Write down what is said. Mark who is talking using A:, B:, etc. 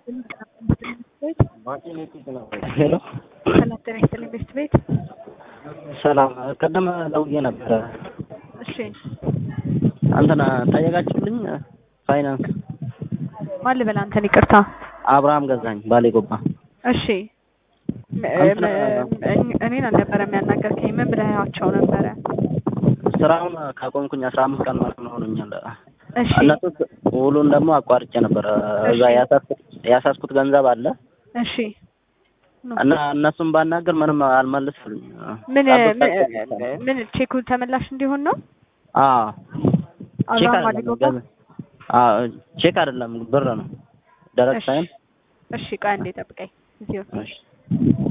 A: ሄሎ
B: ሰላም ጤና ይስጥልኝ ቤስት ቤት።
A: ሰላም ቀደም ደውዬ ነበረ።
B: እሺ
A: እንትን ጠየቃችሁልኝ ፋይናንስ
B: ማን ልበል አንተን? ይቅርታ።
A: አብርሃም ገዛኝ ባሌ ጎባ።
B: እሺ ም-
A: አንተ-
B: ም- እኔን አልነበረም ያናገርከኝ። ምን ብለሃቸው ነበረ?
A: ስራውን ካቆምኩኝ አስራ አምስት ቀን ማለት ነው ሆኖኛል።
B: እሺ
A: እነሱ ውሉን ደግሞ አቋርጬ ነበረ። እዛ
B: እሺ።
A: ያሳስኩት ያሳስኩት ገንዘብ አለ
B: እሺ
A: እና እነሱን ባናገር ምንም አልመልስልኝ።
B: ምን
A: ጠብቅ-
B: ምን- ምን ቼኩ ተመላሽ እንዲሆን ነው?
A: አዎ ቼክ
B: አብርሃም
A: አይደለም
B: አሊጎባ?
A: ገንዘብ- አዎ ቼክ አይደለም ብር ነው ደረቅ
B: እሺ
A: ሳይሆን
B: እሺ፣ ቆይ አንዴ ጠብቀኝ። እዚሁ
A: እሺ